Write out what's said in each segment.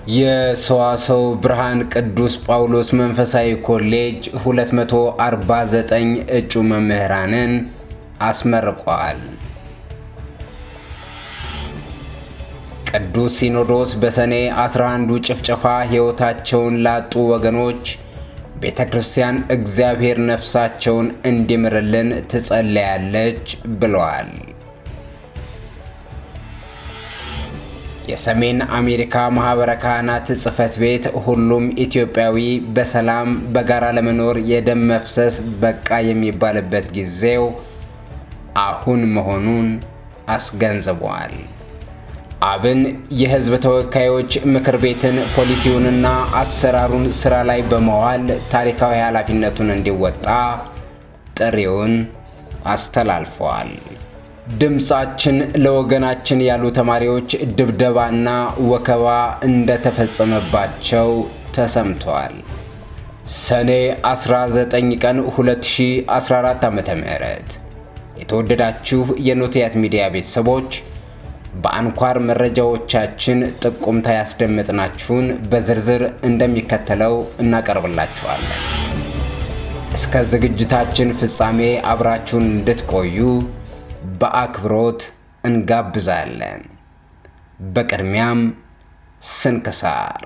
የሰዋሰው ብርሃን ቅዱስ ጳውሎስ መንፈሳዊ ኮሌጅ 249 እጩ መምህራንን አስመርቋል። ቅዱስ ሲኖዶስ በሰኔ 11ዱ ጭፍጨፋ ሕይወታቸውን ላጡ ወገኖች ቤተ ክርስቲያን እግዚአብሔር ነፍሳቸውን እንዲምርልን ትጸለያለች ብለዋል። የሰሜን አሜሪካ ማኅበረ ካህናት ጽሕፈት ቤት ሁሉም ኢትዮጵያዊ በሰላም በጋራ ለመኖር የደም መፍሰስ በቃ የሚባልበት ጊዜው አሁን መሆኑን አስገንዝቧል። አብን የሕዝብ ተወካዮች ምክር ቤትን ፖሊሲውንና አሰራሩን ስራ ላይ በመዋል ታሪካዊ ኃላፊነቱን እንዲወጣ ጥሪውን አስተላልፈዋል። ድምፃችን ለወገናችን ያሉ ተማሪዎች ድብደባና ወከባ እንደተፈጸመባቸው ተሰምተዋል። ሰኔ 19 ቀን 2014 ዓ.ም የተወደዳችሁ የኖቲያት ሚዲያ ቤተሰቦች በአንኳር መረጃዎቻችን ጥቁምታ ያስደመጥናችሁን በዝርዝር እንደሚከተለው እናቀርብላችኋለን። እስከ ዝግጅታችን ፍጻሜ አብራችሁን እንድትቆዩ በአክብሮት እንጋብዛለን። በቅድሚያም ስንክሳር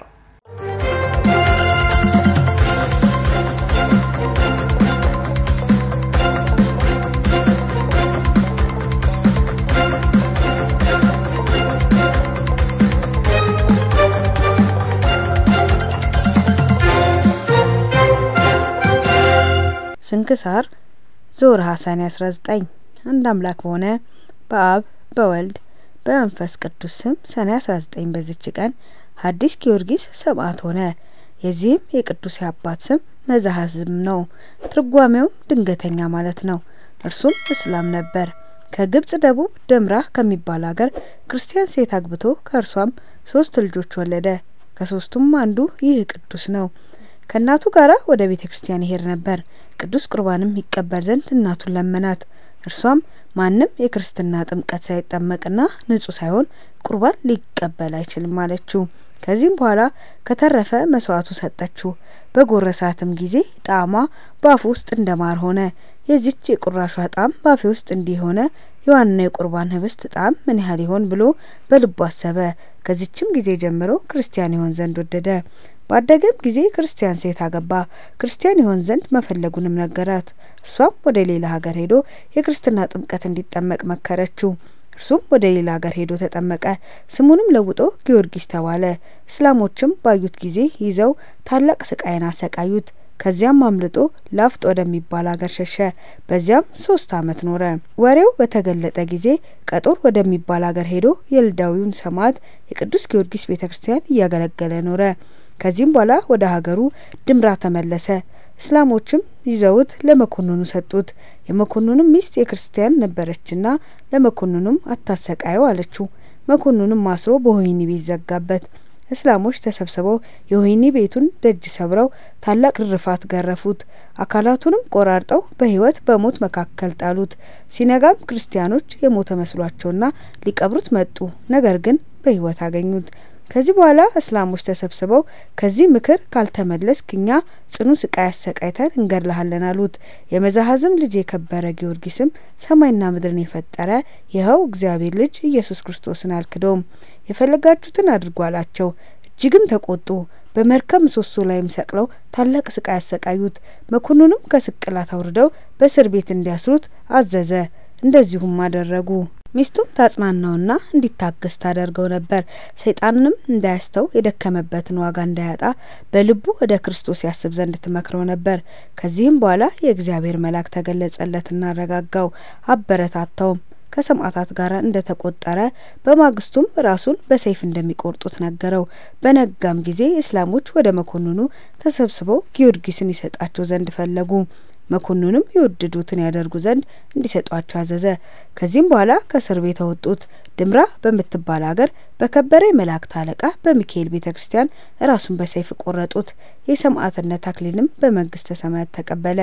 ስንክሳር ዘወርኀ ሰኔ 19 አንድ አምላክ በሆነ በአብ በወልድ በመንፈስ ቅዱስ ስም ሰኔ 19 በዚች ቀን ሐዲስ ጊዮርጊስ ሰማዕት ሆነ። የዚህም የቅዱስ አባት ስም መዛሕዝም ነው። ትርጓሜውም ድንገተኛ ማለት ነው። እርሱም እስላም ነበር። ከግብጽ ደቡብ ደምራ ከሚባል ሀገር ክርስቲያን ሴት አግብቶ ከእርሷም ሶስት ልጆች ወለደ። ከሶስቱም አንዱ ይህ ቅዱስ ነው። ከእናቱ ጋር ወደ ቤተ ክርስቲያን ይሄድ ነበር። ቅዱስ ቁርባንም ይቀበል ዘንድ እናቱን ለመናት። እርሷም ማንም የክርስትና ጥምቀት ሳይጠመቅና ንጹሕ ሳይሆን ቁርባን ሊቀበል አይችልም አለችው። ከዚህም በኋላ ከተረፈ መስዋዕቱ ሰጠችው። በጎረሳትም ጊዜ ጣዕሟ በአፉ ውስጥ እንደ ማር ሆነ። የዚች የቁራሿ ጣዕም በአፌ ውስጥ እንዲህ ሆነ፣ የዋና የቁርባን ህብስት ጣዕም ምን ያህል ይሆን ብሎ በልቡ አሰበ። ከዚችም ጊዜ ጀምሮ ክርስቲያን ይሆን ዘንድ ወደደ። ባደገም ጊዜ ክርስቲያን ሴት አገባ። ክርስቲያን ይሆን ዘንድ መፈለጉንም ነገራት። እርሷም ወደ ሌላ ሀገር ሄዶ የክርስትና ጥምቀት እንዲጠመቅ መከረችው። እርሱም ወደ ሌላ ሀገር ሄዶ ተጠመቀ። ስሙንም ለውጦ ጊዮርጊስ ተባለ። እስላሞችም ባዩት ጊዜ ይዘው ታላቅ ስቃይን አሰቃዩት። ከዚያም አምልጦ ላፍጥ ወደሚባል ሀገር ሸሸ። በዚያም ሶስት ዓመት ኖረ። ወሬው በተገለጠ ጊዜ ቀጦር ወደሚባል ሀገር ሄዶ የልዳዊውን ሰማዕት የቅዱስ ጊዮርጊስ ቤተ ክርስቲያን እያገለገለ ኖረ። ከዚህም በኋላ ወደ ሀገሩ ድምራ ተመለሰ። እስላሞችም ይዘውት ለመኮንኑ ሰጡት። የመኮንኑም ሚስት የክርስቲያን ነበረችና ለመኮንኑም አታሰቃየው አለችው። መኮንኑም አስሮ በወህኒ ቤት ዘጋበት። እስላሞች ተሰብስበው የወህኒ ቤቱን ደጅ ሰብረው ታላቅ ግርፋት ገረፉት። አካላቱንም ቆራርጠው በሕይወት በሞት መካከል ጣሉት። ሲነጋም ክርስቲያኖች የሞተ መስሏቸውና ሊቀብሩት መጡ። ነገር ግን በሕይወት አገኙት። ከዚህ በኋላ እስላሞች ተሰብስበው ከዚህ ምክር ካልተመለስክ እኛ ጽኑ ስቃይ አሰቃይተን እንገድልሃለን አሉት። የመዛሕዝም ልጅ የከበረ ጊዮርጊስም ሰማይና ምድርን የፈጠረ ይኸው እግዚአብሔር ልጅ ኢየሱስ ክርስቶስን አልክደውም፣ የፈለጋችሁትን አድርጉ አላቸው። እጅግም ተቆጡ። በመርከብ ምሰሶ ላይም ሰቅለው ታላቅ ስቃይ አሰቃዩት። መኮንኑም ከስቅላት አውርደው በእስር ቤት እንዲያስሩት አዘዘ። እንደዚሁም አደረጉ። ሚስቱም ታጽናናውና እንዲታገስ ታደርገው ነበር። ሰይጣንንም እንዳያስተው የደከመበትን ዋጋ እንዳያጣ በልቡ ወደ ክርስቶስ ያስብ ዘንድ ትመክረው ነበር። ከዚህም በኋላ የእግዚአብሔር መልአክ ተገለጸለትና አረጋጋው፣ አበረታታውም። ከሰማዕታት ጋር እንደተቆጠረ በማግስቱም ራሱን በሰይፍ እንደሚቆርጡት ነገረው። በነጋም ጊዜ እስላሞች ወደ መኮንኑ ተሰብስበው ጊዮርጊስን ይሰጣቸው ዘንድ ፈለጉ። መኮንኑም የወደዱትን ያደርጉ ዘንድ እንዲሰጧቸው አዘዘ። ከዚህም በኋላ ከእስር ቤት አወጡት። ድምራ በምትባል ሀገር በከበረ የመላእክት አለቃ በሚካኤል ቤተ ክርስቲያን ራሱን በሰይፍ ቆረጡት። የሰማዕትነት አክሊልም በመንግስተ ሰማያት ተቀበለ።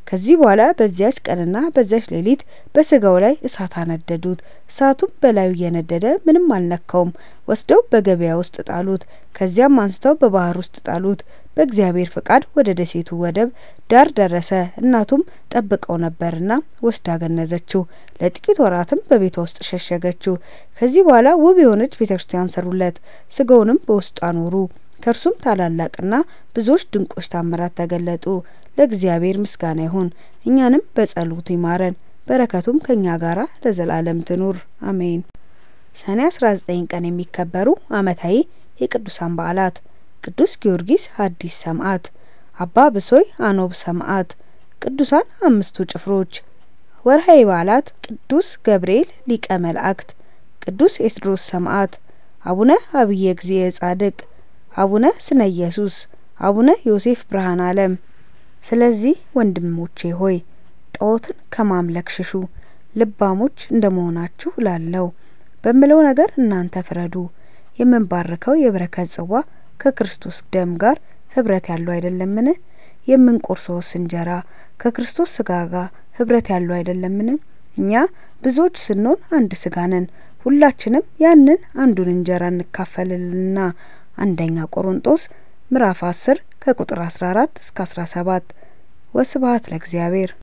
ከዚህ በኋላ በዚያች ቀንና በዚያች ሌሊት በስጋው ላይ እሳት አነደዱት። እሳቱም በላዩ እየነደደ ምንም አልነካውም። ወስደው በገበያ ውስጥ ጣሉት። ከዚያም አንስተው በባህር ውስጥ ጣሉት። በእግዚአብሔር ፈቃድ ወደ ደሴቱ ወደብ ዳር ደረሰ። እናቱም ጠብቀው ነበርና ወስዳ ገነዘችው። ለጥቂት ወራትም በቤቷ ውስጥ ሸሸገችው። ከዚህ በኋላ ውብ የሆነች ቤተ ክርስቲያን ሰሩለት። ስጋውንም በውስጡ አኖሩ። ከእርሱም ታላላቅና ብዙዎች ድንቆች ታምራት ተገለጡ። ለእግዚአብሔር ምስጋና ይሁን፣ እኛንም በጸሎቱ ይማረን፣ በረከቱም ከእኛ ጋራ ለዘላለም ትኑር አሜን። ሰኔ 19 ቀን የሚከበሩ ዓመታዊ የቅዱሳን በዓላት ቅዱስ ጊዮርጊስ ሐዲስ ሰማዕት፣ አባ ብሶይ አኖብ ሰማዕት፣ ቅዱሳን አምስቱ ጭፍሮች። ወርሃዊ በዓላት ቅዱስ ገብርኤል ሊቀ መላእክት፣ ቅዱስ ኤስድሮስ ሰማዕት፣ አቡነ አብየ እግዚእ ጻድቅ፣ አቡነ ስነ ኢየሱስ፣ አቡነ ዮሴፍ ብርሃን ዓለም። ስለዚህ ወንድሞቼ ሆይ ጣዖትን ከማምለክ ሽሹ፣ ልባሞች እንደ መሆናችሁ ላለው በምለው ነገር እናንተ ፍረዱ። የምንባርከው የበረከት ጽዋ ከክርስቶስ ደም ጋር ህብረት ያለው አይደለምን? የምንቆርሰውስ እንጀራ ከክርስቶስ ስጋ ጋር ህብረት ያለው አይደለምን? እኛ ብዙዎች ስንሆን አንድ ስጋ ነን፣ ሁላችንም ያንን አንዱን እንጀራ እንካፈልልና። አንደኛ ቆሮንጦስ ምዕራፍ 10 ከቁጥር 14 እስከ 17። ወስብሐት ለእግዚአብሔር።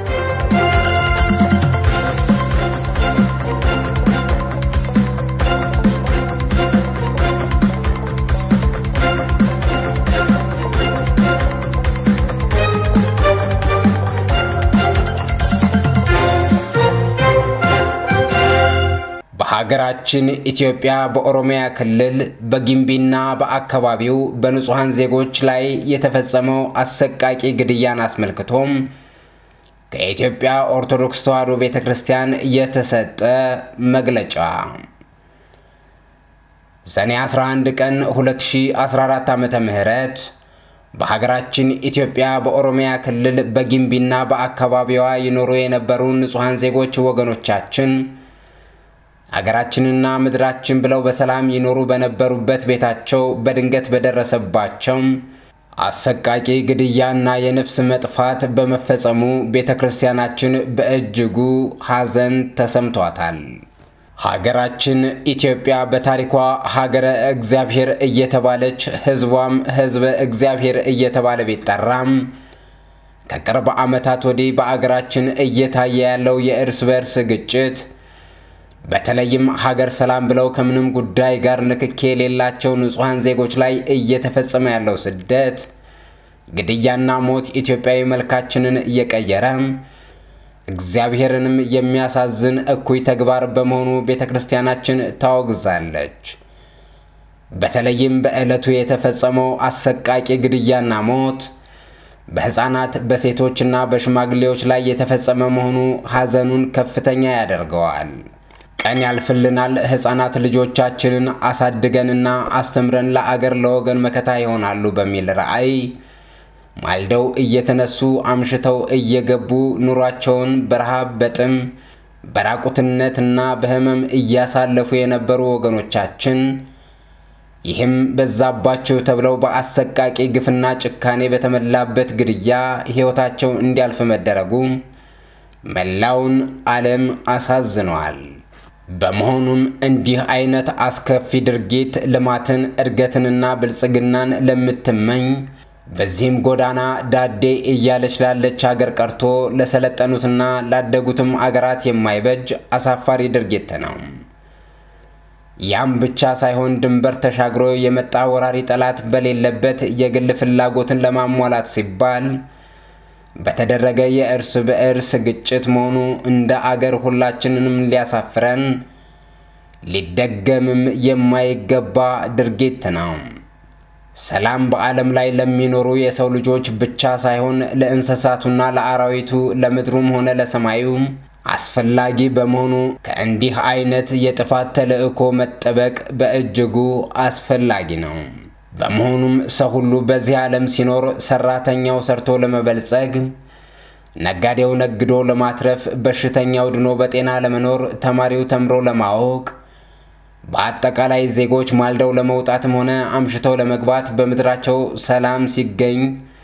በሀገራችን ኢትዮጵያ በኦሮሚያ ክልል በጊምቢና በአካባቢው በንጹሐን ዜጎች ላይ የተፈጸመው አሰቃቂ ግድያን አስመልክቶም ከኢትዮጵያ ኦርቶዶክስ ተዋሕዶ ቤተ ክርስቲያን የተሰጠ መግለጫ ሰኔ 11 ቀን 2014 ዓ ም በሀገራችን ኢትዮጵያ በኦሮሚያ ክልል በጊምቢና በአካባቢዋ ይኖሩ የነበሩ ንጹሐን ዜጎች ወገኖቻችን አገራችንና ምድራችን ብለው በሰላም ይኖሩ በነበሩበት ቤታቸው በድንገት በደረሰባቸው አሰቃቂ ግድያና የነፍስ መጥፋት በመፈጸሙ ቤተ ክርስቲያናችን በእጅጉ ሐዘን ተሰምቷታል። ሀገራችን ኢትዮጵያ በታሪኳ ሀገረ እግዚአብሔር እየተባለች ሕዝቧም ሕዝበ እግዚአብሔር እየተባለ ቢጠራም ከቅርብ ዓመታት ወዲህ በአገራችን እየታየ ያለው የእርስ በእርስ ግጭት በተለይም ሀገር ሰላም ብለው ከምንም ጉዳይ ጋር ንክኬ የሌላቸው ንጹሐን ዜጎች ላይ እየተፈጸመ ያለው ስደት፣ ግድያና ሞት ኢትዮጵያዊ መልካችንን እየቀየረ እግዚአብሔርንም የሚያሳዝን እኩይ ተግባር በመሆኑ ቤተ ክርስቲያናችን ታወግዛለች። በተለይም በዕለቱ የተፈጸመው አሰቃቂ ግድያና ሞት በሕፃናት በሴቶችና በሽማግሌዎች ላይ የተፈጸመ መሆኑ ሐዘኑን ከፍተኛ ያደርገዋል። ቀን ያልፍልናል፣ ሕፃናት ልጆቻችንን አሳድገንና አስተምረን ለአገር ለወገን መከታ ይሆናሉ በሚል ራዕይ ማልደው እየተነሱ አምሽተው እየገቡ ኑሯቸውን በረሃብ በጥም በራቁትነትና በሕመም እያሳለፉ የነበሩ ወገኖቻችን ይህም በዛባቸው ተብለው በአሰቃቂ ግፍና ጭካኔ በተሞላበት ግድያ ሕይወታቸው እንዲያልፍ መደረጉ መላውን ዓለም አሳዝነዋል። በመሆኑም እንዲህ አይነት አስከፊ ድርጊት ልማትን፣ እድገትንና ብልጽግናን ለምትመኝ በዚህም ጎዳና ዳዴ እያለች ላለች አገር ቀርቶ ለሰለጠኑትና ላደጉትም አገራት የማይበጅ አሳፋሪ ድርጊት ነው። ያም ብቻ ሳይሆን ድንበር ተሻግሮ የመጣ ወራሪ ጠላት በሌለበት የግል ፍላጎትን ለማሟላት ሲባል በተደረገ የእርስ በእርስ ግጭት መሆኑ እንደ አገር ሁላችንንም ሊያሳፍረን ሊደገምም የማይገባ ድርጊት ነው። ሰላም በዓለም ላይ ለሚኖሩ የሰው ልጆች ብቻ ሳይሆን ለእንስሳቱና ለአራዊቱ ለምድሩም ሆነ ለሰማዩ አስፈላጊ በመሆኑ ከእንዲህ አይነት የጥፋት ተልዕኮ መጠበቅ በእጅጉ አስፈላጊ ነው። በመሆኑም ሰው ሁሉ በዚህ ዓለም ሲኖር ሰራተኛው ሰርቶ ለመበልጸግ፣ ነጋዴው ነግዶ ለማትረፍ፣ በሽተኛው ድኖ በጤና ለመኖር፣ ተማሪው ተምሮ ለማወቅ፣ በአጠቃላይ ዜጎች ማልደው ለመውጣትም ሆነ አምሽተው ለመግባት በምድራቸው ሰላም ሲገኝ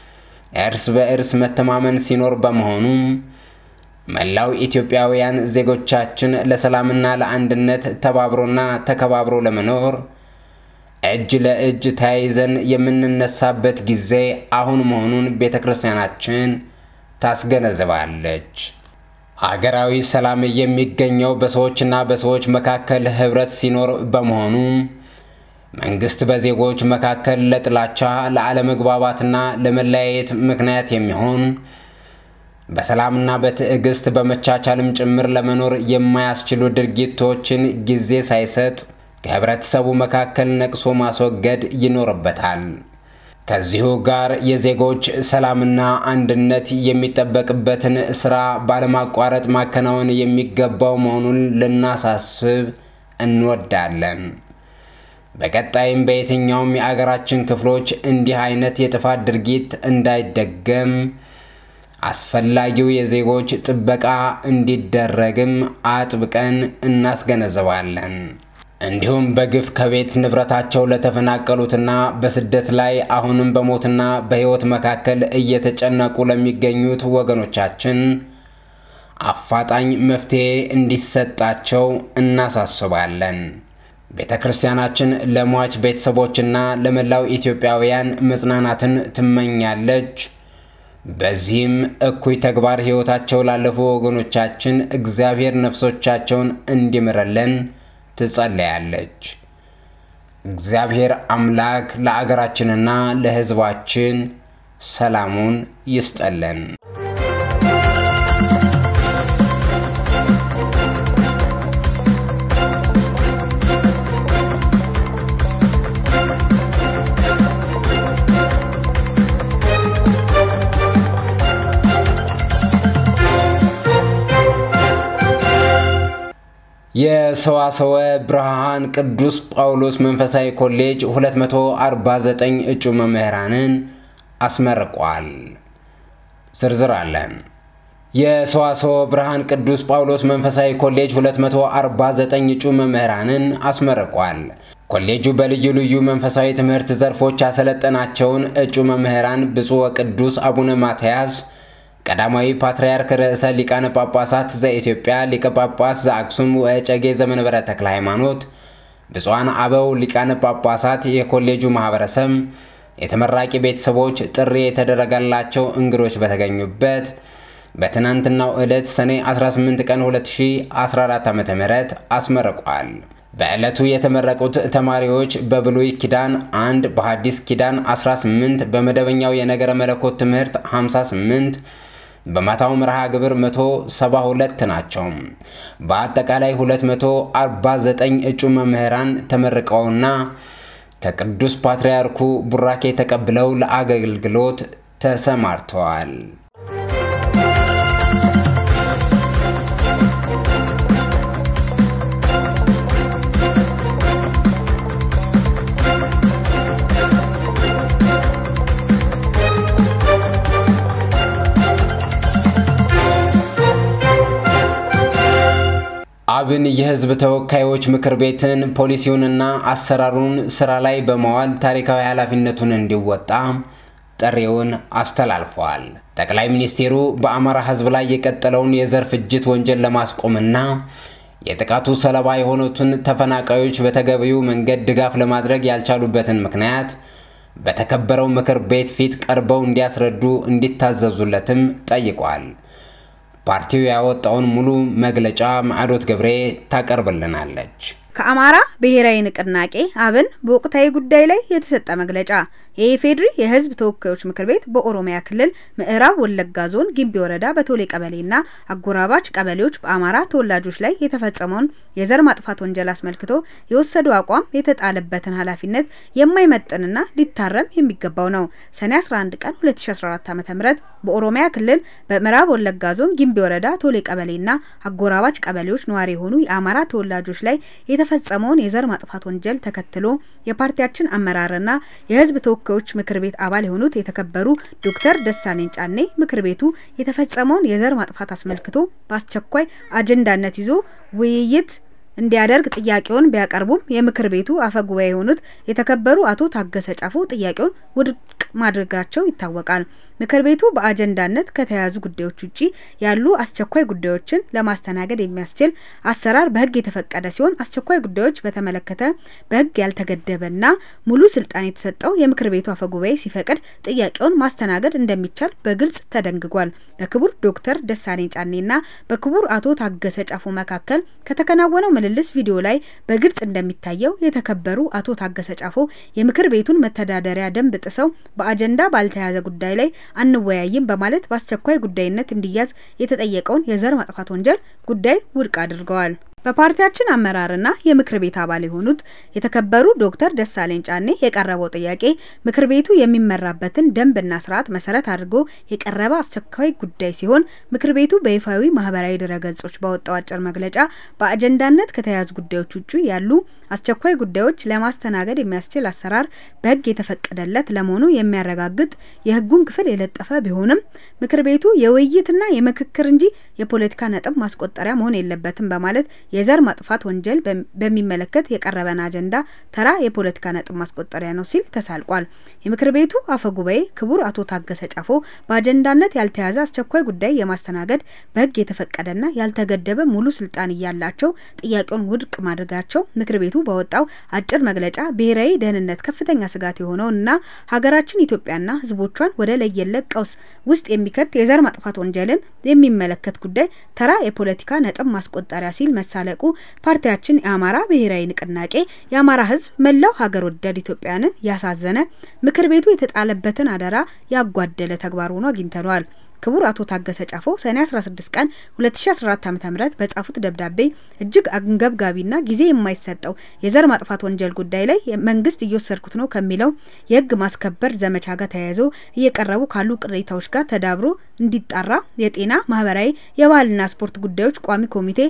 እርስ በእርስ መተማመን ሲኖር በመሆኑ መላው ኢትዮጵያውያን ዜጎቻችን ለሰላምና ለአንድነት ተባብሮና ተከባብሮ ለመኖር እጅ ለእጅ ተያይዘን የምንነሳበት ጊዜ አሁን መሆኑን ቤተ ክርስቲያናችን ታስገነዝባለች። ሀገራዊ ሰላም የሚገኘው በሰዎችና በሰዎች መካከል ህብረት ሲኖር በመሆኑ መንግስት በዜጎች መካከል ለጥላቻ፣ ለአለመግባባትና ለመለያየት ምክንያት የሚሆን በሰላምና በትዕግስት በመቻቻልም ጭምር ለመኖር የማያስችሉ ድርጊቶችን ጊዜ ሳይሰጥ ከህብረተሰቡ መካከል ነቅሶ ማስወገድ ይኖርበታል። ከዚሁ ጋር የዜጎች ሰላምና አንድነት የሚጠበቅበትን ስራ ባለማቋረጥ ማከናወን የሚገባው መሆኑን ልናሳስብ እንወዳለን። በቀጣይም በየትኛውም የአገራችን ክፍሎች እንዲህ አይነት የጥፋት ድርጊት እንዳይደገም አስፈላጊው የዜጎች ጥበቃ እንዲደረግም አጥብቀን እናስገነዝባለን። እንዲሁም በግፍ ከቤት ንብረታቸው ለተፈናቀሉትና በስደት ላይ አሁንም በሞትና በሕይወት መካከል እየተጨነቁ ለሚገኙት ወገኖቻችን አፋጣኝ መፍትሔ እንዲሰጣቸው እናሳስባለን። ቤተ ክርስቲያናችን ለሟች ቤተሰቦችና ለመላው ኢትዮጵያውያን መጽናናትን ትመኛለች። በዚህም እኩይ ተግባር ሕይወታቸው ላለፉ ወገኖቻችን እግዚአብሔር ነፍሶቻቸውን እንዲምርልን ትጸለያለች። እግዚአብሔር አምላክ ለአገራችንና ለሕዝባችን ሰላሙን ይስጠልን። የሰዋሰወ ብርሃን ቅዱስ ጳውሎስ መንፈሳዊ ኮሌጅ 249 እጩ መምህራንን አስመርቋል። ዝርዝር አለን። የሰዋሰወ ብርሃን ቅዱስ ጳውሎስ መንፈሳዊ ኮሌጅ 249 እጩ መምህራንን አስመርቋል። ኮሌጁ በልዩ ልዩ መንፈሳዊ ትምህርት ዘርፎች ያሰለጠናቸውን እጩ መምህራን ብፁዕ ወቅዱስ አቡነ ማትያስ ቀዳማዊ ፓትርያርክ ርዕሰ ሊቃነ ጳጳሳት ዘኢትዮጵያ ሊቀ ጳጳስ ዘአክሱም ወእጨጌ ዘመንበረ ተክለ ሃይማኖት፣ ብፁዓን አበው ሊቃነ ጳጳሳት፣ የኮሌጁ ማህበረሰብ፣ የተመራቂ ቤተሰቦች፣ ጥሪ የተደረገላቸው እንግዶች በተገኙበት በትናንትናው ዕለት ሰኔ 18 ቀን 2014 ዓ ም አስመርቋል። በዕለቱ የተመረቁት ተማሪዎች በብሉይ ኪዳን አንድ በሐዲስ ኪዳን 18 በመደበኛው የነገረ መለኮት ትምህርት 58 በማታው መርሃ ግብር 172 ናቸው። በአጠቃላይ 249 እጩ መምህራን ተመርቀውና ከቅዱስ ፓትርያርኩ ቡራኬ ተቀብለው ለአገልግሎት ተሰማርተዋል። አብን የሕዝብ ተወካዮች ምክር ቤትን ፖሊሲውንና አሰራሩን ስራ ላይ በመዋል ታሪካዊ ኃላፊነቱን እንዲወጣ ጥሪውን አስተላልፈዋል። ጠቅላይ ሚኒስትሩ በአማራ ሕዝብ ላይ የቀጠለውን የዘር ፍጅት ወንጀል ለማስቆምና የጥቃቱ ሰለባ የሆኑትን ተፈናቃዮች በተገቢው መንገድ ድጋፍ ለማድረግ ያልቻሉበትን ምክንያት በተከበረው ምክር ቤት ፊት ቀርበው እንዲያስረዱ እንዲታዘዙለትም ጠይቋል። ፓርቲው ያወጣውን ሙሉ መግለጫ ማዕዶት ገብሬ ታቀርብልናለች። ከአማራ ብሔራዊ ንቅናቄ አብን በወቅታዊ ጉዳይ ላይ የተሰጠ መግለጫ የኢፌዴሪ የህዝብ ተወካዮች ምክር ቤት በኦሮሚያ ክልል ምዕራብ ወለጋ ዞን ጊምቢ ወረዳ በቶሌ ቀበሌና አጎራባች ቀበሌዎች በአማራ ተወላጆች ላይ የተፈጸመውን የዘር ማጥፋት ወንጀል አስመልክቶ የወሰደው አቋም የተጣለበትን ኃላፊነት የማይመጥንና ሊታረም የሚገባው ነው። ሰኔ 11 ቀን 2014 ዓ.ም በኦሮሚያ ክልል በምዕራብ ወለጋ ዞን ጊምቢ ወረዳ ቶሌ ቀበሌና አጎራባች ቀበሌዎች ነዋሪ የሆኑ የአማራ ተወላጆች ላይ የተፈጸመውን የዘር ማጥፋት ወንጀል ተከትሎ የፓርቲያችን አመራርና የህዝብ ተወካዮች ምክር ቤት አባል የሆኑት የተከበሩ ዶክተር ደሳለኝ ጫኔ ምክር ቤቱ የተፈጸመውን የዘር ማጥፋት አስመልክቶ በአስቸኳይ አጀንዳነት ይዞ ውይይት እንዲያደርግ ጥያቄውን ቢያቀርቡም የምክር ቤቱ አፈ ጉባኤ የሆኑት የተከበሩ አቶ ታገሰ ጫፎ ጥያቄውን ውድቅ ማድረጋቸው ይታወቃል። ምክር ቤቱ በአጀንዳነት ከተያዙ ጉዳዮች ውጪ ያሉ አስቸኳይ ጉዳዮችን ለማስተናገድ የሚያስችል አሰራር በሕግ የተፈቀደ ሲሆን አስቸኳይ ጉዳዮች በተመለከተ በሕግ ያልተገደበና ሙሉ ስልጣን የተሰጠው የምክር ቤቱ አፈ ጉባኤ ሲፈቅድ ጥያቄውን ማስተናገድ እንደሚቻል በግልጽ ተደንግጓል። በክቡር ዶክተር ደሳለኝ ጫኔና በክቡር አቶ ታገሰ ጫፎ መካከል ከተከናወነው ምልልስ ቪዲዮ ላይ በግልጽ እንደሚታየው የተከበሩ አቶ ታገሰ ጫፎ የምክር ቤቱን መተዳደሪያ ደንብ ጥሰው በአጀንዳ ባልተያዘ ጉዳይ ላይ አንወያይም በማለት በአስቸኳይ ጉዳይነት እንዲያዝ የተጠየቀውን የዘር ማጥፋት ወንጀል ጉዳይ ውድቅ አድርገዋል። በፓርቲያችን አመራርና የምክር ቤት አባል የሆኑት የተከበሩ ዶክተር ደሳለኝ ጫኔ የቀረበው ጥያቄ ምክር ቤቱ የሚመራበትን ደንብና ስርዓት መሰረት አድርጎ የቀረበ አስቸኳይ ጉዳይ ሲሆን ምክር ቤቱ በይፋዊ ማህበራዊ ድረገጾች ባወጣው አጭር መግለጫ በአጀንዳነት ከተያዙ ጉዳዮች ውጭ ያሉ አስቸኳይ ጉዳዮች ለማስተናገድ የሚያስችል አሰራር በሕግ የተፈቀደለት ለመሆኑ የሚያረጋግጥ የሕጉን ክፍል የለጠፈ ቢሆንም ምክር ቤቱ የውይይትና የምክክር እንጂ የፖለቲካ ነጥብ ማስቆጠሪያ መሆን የለበትም በማለት የዘር ማጥፋት ወንጀል በሚመለከት የቀረበን አጀንዳ ተራ የፖለቲካ ነጥብ ማስቆጠሪያ ነው ሲል ተሳልቋል። የምክር ቤቱ አፈ ጉባኤ ክቡር አቶ ታገሰ ጫፎ በአጀንዳነት ያልተያዘ አስቸኳይ ጉዳይ የማስተናገድ በሕግ የተፈቀደና ያልተገደበ ሙሉ ስልጣን እያላቸው ጥያቄውን ውድቅ ማድረጋቸው ምክር ቤቱ ባወጣው አጭር መግለጫ ብሔራዊ ደህንነት ከፍተኛ ስጋት የሆነውንና ሀገራችን ኢትዮጵያና ሕዝቦቿን ወደ ለየለት ቀውስ ውስጥ የሚከት የዘር ማጥፋት ወንጀልን የሚመለከት ጉዳይ ተራ የፖለቲካ ነጥብ ማስቆጠሪያ ሲል መሳለቁ ፓርቲያችን የአማራ ብሔራዊ ንቅናቄ የአማራ ህዝብ መላው ሀገር ወዳድ ኢትዮጵያውያንን ያሳዘነ ምክር ቤቱ የተጣለበትን አደራ ያጓደለ ተግባር ሆኖ አግኝተነዋል። ክቡር አቶ ታገሰ ጫፎ ሰኔ 16 ቀን 2014 ዓ.ም በጻፉት ደብዳቤ እጅግ አንገብጋቢና ጊዜ የማይሰጠው የዘር ማጥፋት ወንጀል ጉዳይ ላይ መንግስት እየወሰድኩት ነው ከሚለው የህግ ማስከበር ዘመቻ ጋር ተያይዞ እየቀረቡ ካሉ ቅሬታዎች ጋር ተዳብሮ እንዲጣራ የጤና፣ ማህበራዊ፣ የባህልና ስፖርት ጉዳዮች ቋሚ ኮሚቴ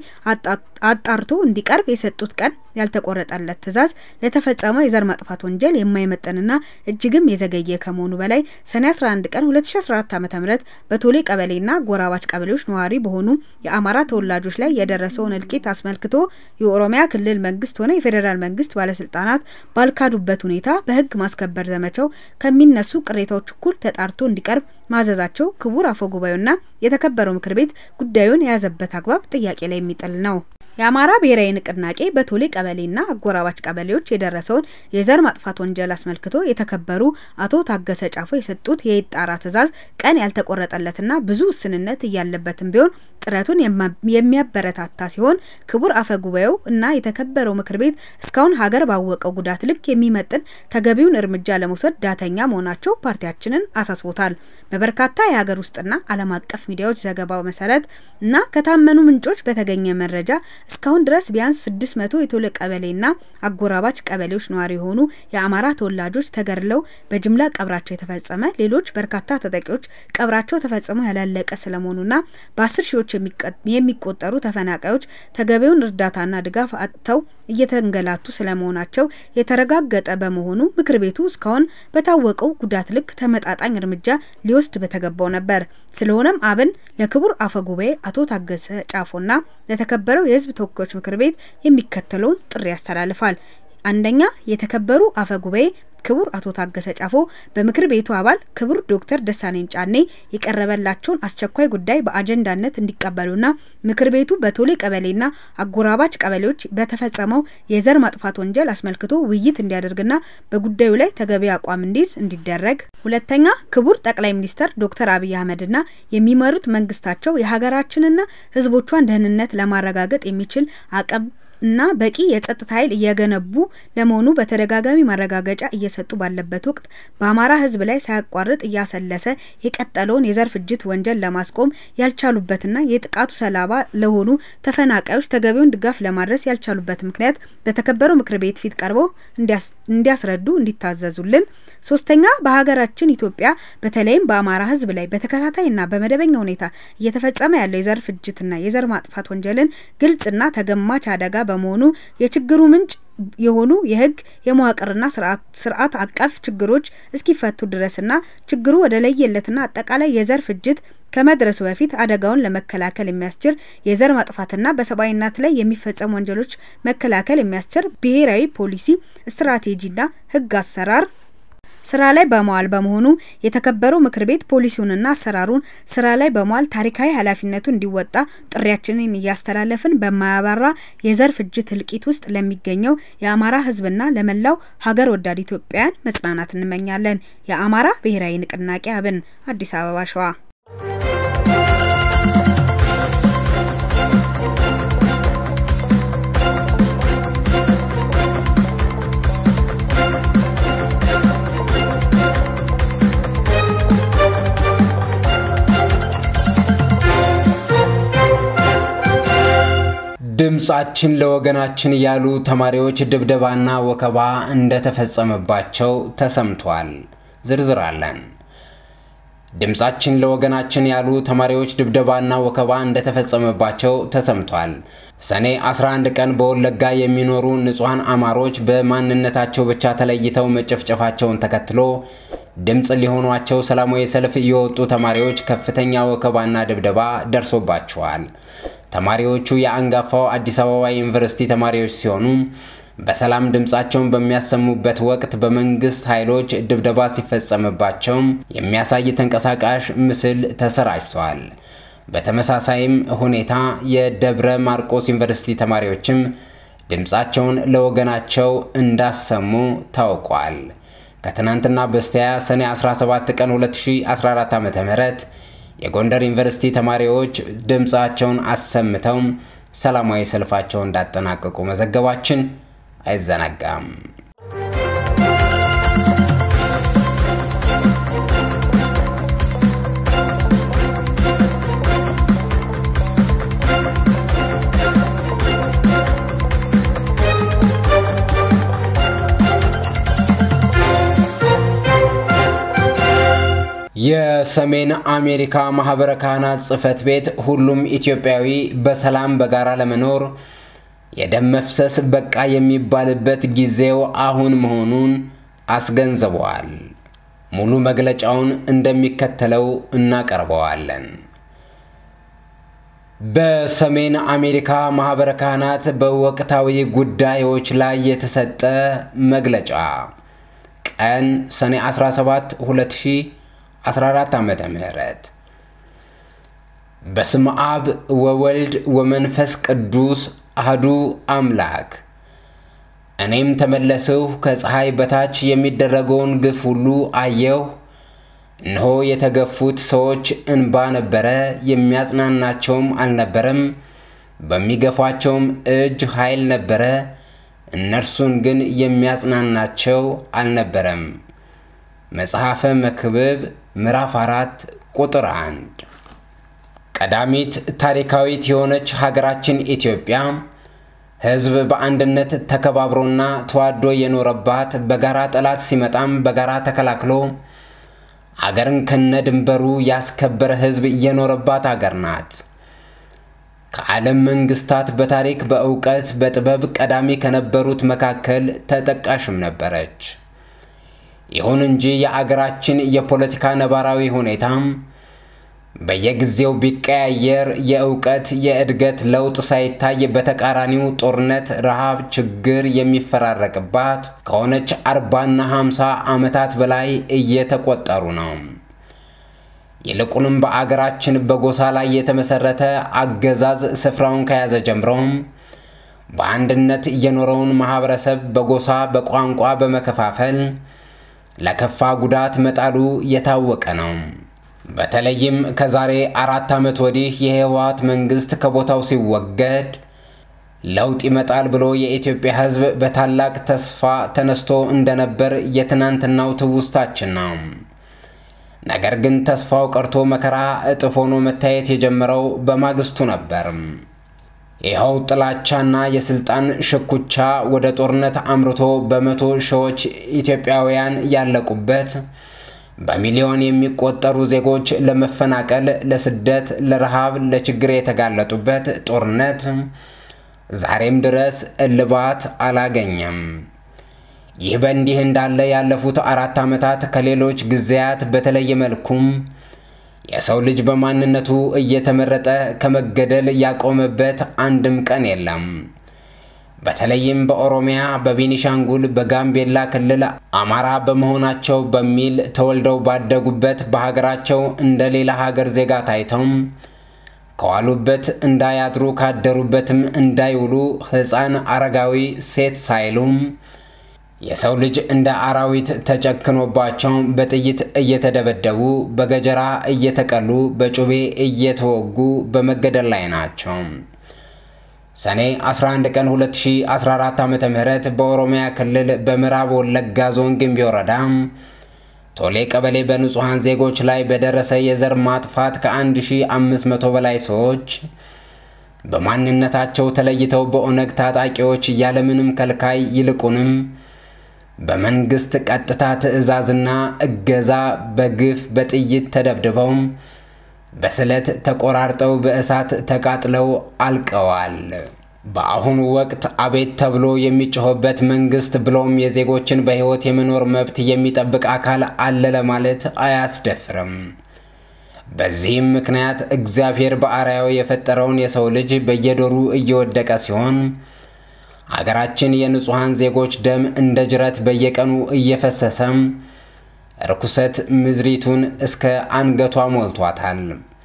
አጣርቶ እንዲቀርብ የሰጡት ቀን ያልተቆረጠለት ትዕዛዝ ለተፈጸመው የዘር ማጥፋት ወንጀል የማይመጠንና እጅግም የዘገየ ከመሆኑ በላይ ሰኔ 11 ቀን 2014 ዓ.ም በቶሌ ቀበሌና ጎራባች ቀበሌዎች ነዋሪ በሆኑ የአማራ ተወላጆች ላይ የደረሰውን እልቂት አስመልክቶ የኦሮሚያ ክልል መንግስት ሆነ የፌዴራል መንግስት ባለስልጣናት ባልካዱበት ሁኔታ በህግ ማስከበር ዘመቻው ከሚነሱ ቅሬታዎች እኩል ተጣርቶ እንዲቀርብ ማዘዛቸው ክቡር አፈ ጉባኤውና የተከበረው ምክር ቤት ጉዳዩን የያዘበት አግባብ ጥያቄ ላይ የሚጥል ነው። የአማራ ብሔራዊ ንቅናቄ በቶሌ ቀበሌና አጎራባች ቀበሌዎች የደረሰውን የዘር ማጥፋት ወንጀል አስመልክቶ የተከበሩ አቶ ታገሰ ጫፎ የሰጡት የይጣራ ትዕዛዝ ቀን ያልተቆረጠለትና ብዙ ውስንነት እያለበትም ቢሆን ጥረቱን የሚያበረታታ ሲሆን ክቡር አፈ ጉባኤው እና የተከበረው ምክር ቤት እስካሁን ሀገር ባወቀው ጉዳት ልክ የሚመጥን ተገቢውን እርምጃ ለመውሰድ ዳተኛ መሆናቸው ፓርቲያችንን አሳስቦታል። በበርካታ የሀገር ውስጥና ዓለም አቀፍ ሚዲያዎች ዘገባው መሰረት እና ከታመኑ ምንጮች በተገኘ መረጃ እስካሁን ድረስ ቢያንስ ስድስት መቶ የቶሌ ቀበሌና አጎራባች ቀበሌዎች ነዋሪ የሆኑ የአማራ ተወላጆች ተገድለው በጅምላ ቀብራቸው የተፈጸመ ሌሎች በርካታ ተጠቂዎች ቀብራቸው ተፈጽሞ ያላለቀ ስለመሆኑና በአስር ሺዎች የሚቆጠሩ ተፈናቃዮች ተገቢውን እርዳታና ድጋፍ አጥተው እየተንገላቱ ስለመሆናቸው የተረጋገጠ በመሆኑ ምክር ቤቱ እስካሁን በታወቀው ጉዳት ልክ ተመጣጣኝ እርምጃ ሊወስድ በተገባው ነበር። ስለሆነም አብን ለክቡር አፈ ጉባኤ አቶ ታገሰ ጫፎና ለተከበረው የሕዝብ ተወካዮች ምክር ቤት የሚከተለውን ጥሪ ያስተላልፋል። አንደኛ የተከበሩ አፈ ጉባኤ ክቡር አቶ ታገሰ ጫፎ በምክር ቤቱ አባል ክቡር ዶክተር ደሳለኝ ጫኔ የቀረበላቸውን አስቸኳይ ጉዳይ በአጀንዳነት እንዲቀበሉና ምክር ቤቱ በቶሌ ቀበሌና አጎራባች ቀበሌዎች በተፈጸመው የዘር ማጥፋት ወንጀል አስመልክቶ ውይይት እንዲያደርግና በጉዳዩ ላይ ተገቢ አቋም እንዲይዝ እንዲደረግ። ሁለተኛ ክቡር ጠቅላይ ሚኒስተር ዶክተር አብይ አህመድና የሚመሩት መንግስታቸው የሀገራችንና ሕዝቦቿን ደህንነት ለማረጋገጥ የሚችል አቅም እና በቂ የጸጥታ ኃይል እየገነቡ ለመሆኑ በተደጋጋሚ ማረጋገጫ እየሰጡ ባለበት ወቅት በአማራ ሕዝብ ላይ ሳያቋርጥ እያሰለሰ የቀጠለውን የዘር ፍጅት ወንጀል ለማስቆም ያልቻሉበትና የጥቃቱ ሰለባ ለሆኑ ተፈናቃዮች ተገቢውን ድጋፍ ለማድረስ ያልቻሉበት ምክንያት በተከበረው ምክር ቤት ፊት ቀርበው እንዲያስረዱ እንዲታዘዙልን። ሶስተኛ በሀገራችን ኢትዮጵያ በተለይም በአማራ ሕዝብ ላይ በተከታታይና በመደበኛ ሁኔታ እየተፈጸመ ያለው የዘር ፍጅትና የዘር ማጥፋት ወንጀልን ግልጽና ተገማች አደጋ በመሆኑ የችግሩ ምንጭ የሆኑ የህግ የመዋቅርና ስርዓት አቀፍ ችግሮች እስኪፈቱ ድረስና ችግሩ ወደ ለየለትና አጠቃላይ የዘር ፍጅት ከመድረሱ በፊት አደጋውን ለመከላከል የሚያስችል የዘር ማጥፋትና በሰብአዊነት ላይ የሚፈጸሙ ወንጀሎች መከላከል የሚያስችል ብሔራዊ ፖሊሲ፣ ስትራቴጂና ህግ አሰራር ስራ ላይ በመዋል በመሆኑ የተከበረው ምክር ቤት ፖሊሲውንና አሰራሩን ስራ ላይ በመዋል ታሪካዊ ኃላፊነቱ እንዲወጣ ጥሪያችንን እያስተላለፍን በማያባራ የዘር ፍጅት እልቂት ውስጥ ለሚገኘው የአማራ ህዝብና ለመላው ሀገር ወዳድ ኢትዮጵያውያን መጽናናት እንመኛለን። የአማራ ብሔራዊ ንቅናቄ አብን፣ አዲስ አበባ፣ ሸዋ። ድምጻችን ለወገናችን ያሉ ተማሪዎች ድብደባና ወከባ እንደተፈጸመባቸው ተሰምቷል። ዝርዝር አለን። ድምጻችን ለወገናችን ያሉ ተማሪዎች ድብደባና ወከባ እንደተፈጸመባቸው ተሰምቷል። ሰኔ 11 ቀን በወለጋ የሚኖሩ ንጹሐን አማሮች በማንነታቸው ብቻ ተለይተው መጨፍጨፋቸውን ተከትሎ ድምፅ ሊሆኗቸው ሰላማዊ ሰልፍ የወጡ ተማሪዎች ከፍተኛ ወከባና ድብደባ ደርሶባቸዋል። ተማሪዎቹ የአንጋፋው አዲስ አበባ ዩኒቨርሲቲ ተማሪዎች ሲሆኑ በሰላም ድምፃቸውን በሚያሰሙበት ወቅት በመንግስት ኃይሎች ድብደባ ሲፈጸምባቸው የሚያሳይ ተንቀሳቃሽ ምስል ተሰራጭቷል። በተመሳሳይም ሁኔታ የደብረ ማርቆስ ዩኒቨርሲቲ ተማሪዎችም ድምፃቸውን ለወገናቸው እንዳሰሙ ታውቋል። ከትናንትና በስቲያ ሰኔ 17 ቀን 2014 ዓ.ም የጎንደር ዩኒቨርሲቲ ተማሪዎች ድምፃቸውን አሰምተው ሰላማዊ ሰልፋቸውን እንዳጠናቀቁ መዘገባችን አይዘነጋም። የሰሜን አሜሪካ ማህበረ ካህናት ጽሕፈት ቤት ሁሉም ኢትዮጵያዊ በሰላም በጋራ ለመኖር የደም መፍሰስ በቃ የሚባልበት ጊዜው አሁን መሆኑን አስገንዝበዋል። ሙሉ መግለጫውን እንደሚከተለው እናቀርበዋለን። በሰሜን አሜሪካ ማህበረ ካህናት በወቅታዊ ጉዳዮች ላይ የተሰጠ መግለጫ ቀን ሰኔ 17 2014 ዓመተ ምህረት በስመ አብ ወወልድ ወመንፈስ ቅዱስ አህዱ አምላክ እኔም ተመለስሁ ከፀሐይ በታች የሚደረገውን ግፍ ሁሉ አየሁ። እነሆ የተገፉት ሰዎች እንባ ነበረ፣ የሚያጽናናቸውም አልነበረም። በሚገፏቸውም እጅ ኃይል ነበረ፣ እነርሱን ግን የሚያጽናናቸው አልነበረም። መጽሐፈ መክብብ ምዕራፍ አራት ቁጥር አንድ ቀዳሚት ታሪካዊት የሆነች ሀገራችን ኢትዮጵያ ሕዝብ በአንድነት ተከባብሮና ተዋዶ የኖረባት በጋራ ጠላት ሲመጣም በጋራ ተከላክሎ አገርን ከነ ድንበሩ ያስከበረ ሕዝብ የኖረባት አገር ናት። ከዓለም መንግስታት በታሪክ በእውቀት በጥበብ ቀዳሚ ከነበሩት መካከል ተጠቃሽም ነበረች። ይሁን እንጂ የአገራችን የፖለቲካ ነባራዊ ሁኔታም በየጊዜው ቢቀያየር የእውቀት የእድገት ለውጥ ሳይታይ በተቃራኒው ጦርነት፣ ረሃብ፣ ችግር የሚፈራረቅባት ከሆነች አርባና ሀምሳ ዓመታት በላይ እየተቆጠሩ ነው። ይልቁንም በአገራችን በጎሳ ላይ የተመሰረተ አገዛዝ ስፍራውን ከያዘ ጀምሮም በአንድነት የኖረውን ማህበረሰብ በጎሳ በቋንቋ በመከፋፈል ለከፋ ጉዳት መጣሉ የታወቀ ነው። በተለይም ከዛሬ አራት ዓመት ወዲህ የህወሓት መንግስት ከቦታው ሲወገድ ለውጥ ይመጣል ብሎ የኢትዮጵያ ሕዝብ በታላቅ ተስፋ ተነስቶ እንደነበር የትናንትናው ትውስታችን ነው። ነገር ግን ተስፋው ቀርቶ መከራ እጥፍ ሆኖ መታየት የጀመረው በማግስቱ ነበር። ይኸው ጥላቻና የስልጣን ሽኩቻ ወደ ጦርነት አምርቶ በመቶ ሺዎች ኢትዮጵያውያን ያለቁበት በሚሊዮን የሚቆጠሩ ዜጎች ለመፈናቀል፣ ለስደት፣ ለረሃብ፣ ለችግር የተጋለጡበት ጦርነት ዛሬም ድረስ እልባት አላገኘም። ይህ በእንዲህ እንዳለ ያለፉት አራት ዓመታት ከሌሎች ጊዜያት በተለየ መልኩም የሰው ልጅ በማንነቱ እየተመረጠ ከመገደል ያቆመበት አንድም ቀን የለም። በተለይም በኦሮሚያ፣ በቤኒሻንጉል፣ በጋምቤላ ክልል አማራ በመሆናቸው በሚል ተወልደው ባደጉበት በሀገራቸው እንደ ሌላ ሀገር ዜጋ ታይተውም ከዋሉበት እንዳያድሩ ካደሩበትም እንዳይውሉ ሕፃን፣ አረጋዊ፣ ሴት ሳይሉም የሰው ልጅ እንደ አራዊት ተጨክኖባቸው በጥይት እየተደበደቡ በገጀራ እየተቀሉ በጩቤ እየተወጉ በመገደል ላይ ናቸው። ሰኔ 11 ቀን 2014 ዓ ም በኦሮሚያ ክልል በምዕራብ ወለጋ ዞን ግንቢ ወረዳ ቶሌ ቀበሌ በንጹሐን ዜጎች ላይ በደረሰ የዘር ማጥፋት ከ1500 በላይ ሰዎች በማንነታቸው ተለይተው በኦነግ ታጣቂዎች ያለምንም ከልካይ ይልቁንም በመንግስት ቀጥታ ትዕዛዝና እገዛ በግፍ በጥይት ተደብድበው በስለት ተቆራርጠው በእሳት ተቃጥለው አልቀዋል። በአሁኑ ወቅት አቤት ተብሎ የሚጮህበት መንግስት ብሎም የዜጎችን በሕይወት የመኖር መብት የሚጠብቅ አካል አለ ለማለት አያስደፍርም። በዚህም ምክንያት እግዚአብሔር በአርአያው የፈጠረውን የሰው ልጅ በየዶሩ እየወደቀ ሲሆን አገራችን የንጹሐን ዜጎች ደም እንደ ጅረት በየቀኑ እየፈሰሰም ርኩሰት ምድሪቱን እስከ አንገቷ ሞልቷታል።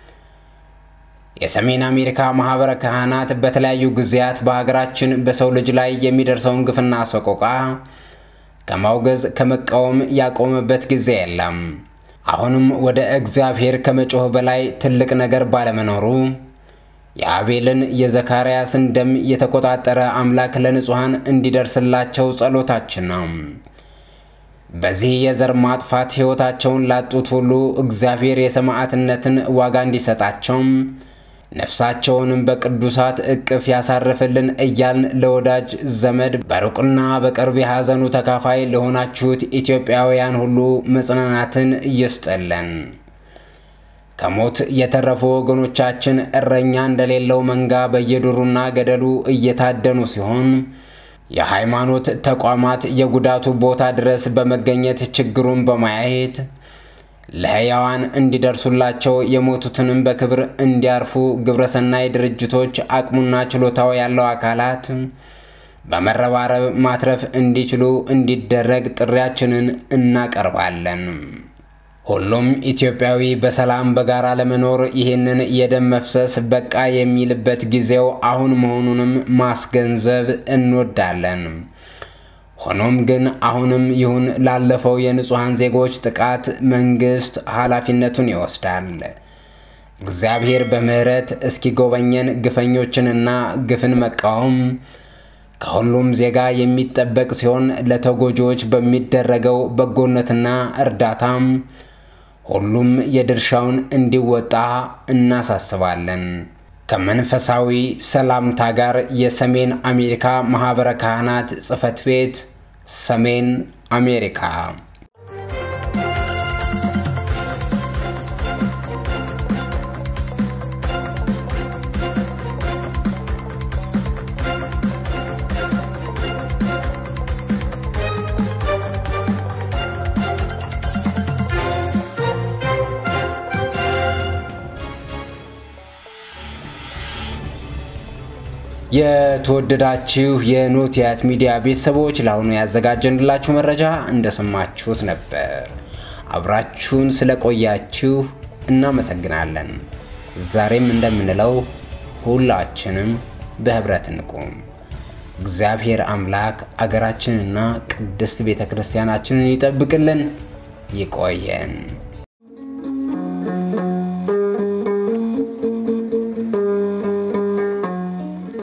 የሰሜን አሜሪካ ማኅበረ ካህናት በተለያዩ ጊዜያት በሀገራችን በሰው ልጅ ላይ የሚደርሰውን ግፍና ሰቆቃ ከማውገዝ ከመቃወም ያቆመበት ጊዜ የለም። አሁንም ወደ እግዚአብሔር ከመጮህ በላይ ትልቅ ነገር ባለመኖሩ የአቤልን የዘካርያስን ደም የተቆጣጠረ አምላክ ለንጹሐን እንዲደርስላቸው ጸሎታችን ነው። በዚህ የዘር ማጥፋት ሕይወታቸውን ላጡት ሁሉ እግዚአብሔር የሰማዕትነትን ዋጋ እንዲሰጣቸው ነፍሳቸውንም በቅዱሳት እቅፍ ያሳርፍልን እያልን ለወዳጅ ዘመድ በሩቅና በቅርብ የሐዘኑ ተካፋይ ለሆናችሁት ኢትዮጵያውያን ሁሉ መጽናናትን ይስጥልን። ከሞት የተረፉ ወገኖቻችን እረኛ እንደሌለው መንጋ በየዱሩና ገደሉ እየታደኑ ሲሆን የሃይማኖት ተቋማት የጉዳቱ ቦታ ድረስ በመገኘት ችግሩን በማየት ለሕያዋን እንዲደርሱላቸው የሞቱትንም በክብር እንዲያርፉ ግብረሰናይ ድርጅቶች አቅሙና ችሎታው ያለው አካላት በመረባረብ ማትረፍ እንዲችሉ እንዲደረግ ጥሪያችንን እናቀርባለን። ሁሉም ኢትዮጵያዊ በሰላም በጋራ ለመኖር ይህንን የደም መፍሰስ በቃ የሚልበት ጊዜው አሁን መሆኑንም ማስገንዘብ እንወዳለን። ሆኖም ግን አሁንም ይሁን ላለፈው የንጹሐን ዜጎች ጥቃት መንግስት ኃላፊነቱን ይወስዳል። እግዚአብሔር በምሕረት እስኪጎበኘን ግፈኞችንና ግፍን መቃወም ከሁሉም ዜጋ የሚጠበቅ ሲሆን ለተጎጂዎች በሚደረገው በጎነትና እርዳታም ሁሉም የድርሻውን እንዲወጣ እናሳስባለን። ከመንፈሳዊ ሰላምታ ጋር የሰሜን አሜሪካ ማኅበረ ካህናት ጽሕፈት ቤት ሰሜን አሜሪካ። የተወደዳችሁ የኖቲያት ሚዲያ ቤተሰቦች ለአሁኑ ያዘጋጀንላችሁ መረጃ እንደሰማችሁት ነበር። አብራችሁን ስለቆያችሁ እናመሰግናለን። ዛሬም እንደምንለው ሁላችንም በህብረት እንቁም። እግዚአብሔር አምላክ አገራችንና ቅድስት ቤተ ክርስቲያናችንን ይጠብቅልን። ይቆየን።